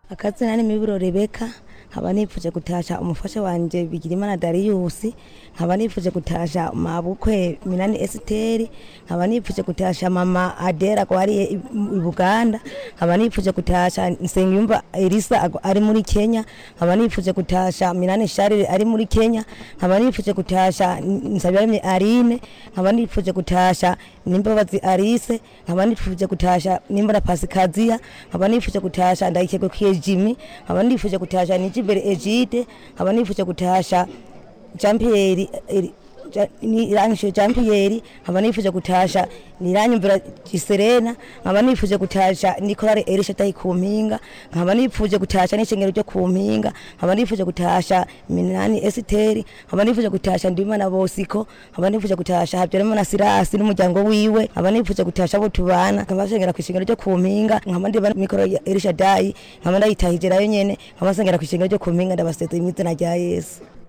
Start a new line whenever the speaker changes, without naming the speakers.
akazina ni miburo rebeka nkaba nifuje gutasha umufasha wanje bigirimana dariyusi nkaba nifuje gutasha mabukwe minani esiteri nkaba nifuje gutasha mama adera ko ari i i buganda nkaba nifuje gutasha nsengiyumva elisa ago- ari muri kenya nkaba nifuje gutasha minani sharire ari muri kenya nkaba nifuje gutasha nsabirame arine nkaba nifuje gutasha nimbabazi arise nkaba nifuje gutasha nimbona pasikaziya nkaba nifuje gutasha ndayikegukwiye jimi nkaba nifuje gutasha nijimbere egide nkaba nifuje gutasha jean-pierre eri- Ja- ni irangishije Jean Pierre nkaba nifuje gutasha niranyumvira Giserena nkaba nifuje gutasha Nicolare Elisha tayi ku mpinga nkaba nifuje gutasha n'ishengero ryo ku mpinga nkaba nifuje gutasha Minani Esiteri nkaba nifuje gutasha Ndimana Bosiko nkaba nifuje gutasha Habyarimana Sirasi n'umuryango wiwe nkaba nifuje gutasha abo tubana nkaba nsengera ku ishengero ryo ku mpinga nkaba ndiba mikoro ya Elisha Dayi nkaba ndayitahije nayo nyene nkaba nsengera ku ishengero ryo ku mpinga ndabasezeye mu izina rya Yesu